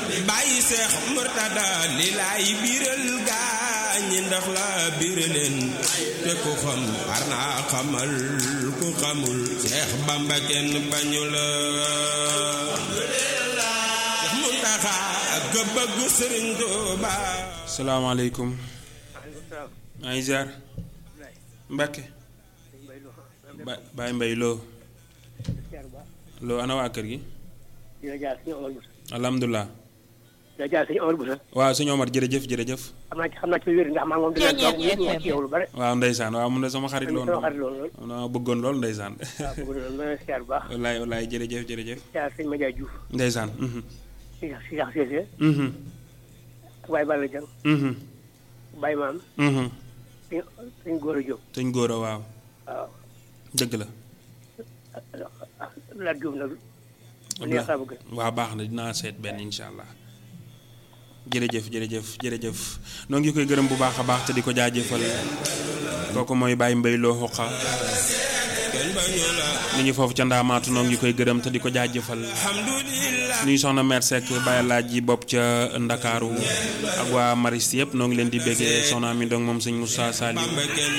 bàyyi seex murtada li laay biiral gaañi ndax la biiraleen te ku xam war naa xamal ku xamul seex bamba kenn bañu la seex muntaxa ak bëgg sëriñ Tuuba salaamaaleykum maa ngi ziar Mbacke ba Baye Mbaye loo loo ana waa kër gi dina jaar suñu Omar Boussa alhamdulilah dina jaar suñu Omar Boussa waaw sëñ Omar jërëjëf jërëjëf xam naa ci xam naa ci wér ndax maa ngi moom dina toog yéen ñoo ci yow lu bare waaw ndeysaan waaw mun na sama xarit loon sama xarit loolu lool naa bëggoon lool ndeysaan waaw bëgg na ma siyaar bu baax wallaay wallaay jërëjëf jërëjëf siyaar sëñ Madiaye Diouf ndeysaan mhm si si sax Cissé mhm ak Baye Balla Dieng mhm Baye Maam mhm sëñ sëñ Gora Diop sëñ góor a waaw waaw dëgg la Lat Diop nag mu neex a bëgg waaw baax na dinaa seet benn incha allah jërëjëf jërëjëf jërëjëf noo ngi koy gërëm bu baax a baax te di ko jaajëfal kooku mooy Baye Mbaye loo xoqa kenn bañu la mi ngi foofu ca ndaamaatu noo ngi koy gërëm te di ko jaajëfal alhamdulillah nuy soxna mère Seck Baye laaj ji bopp ca Ndakaaru ak waa Maris yëpp noo ngi leen di béggee soxna mi donc moom sëñ Moussa Saliou bamba kenn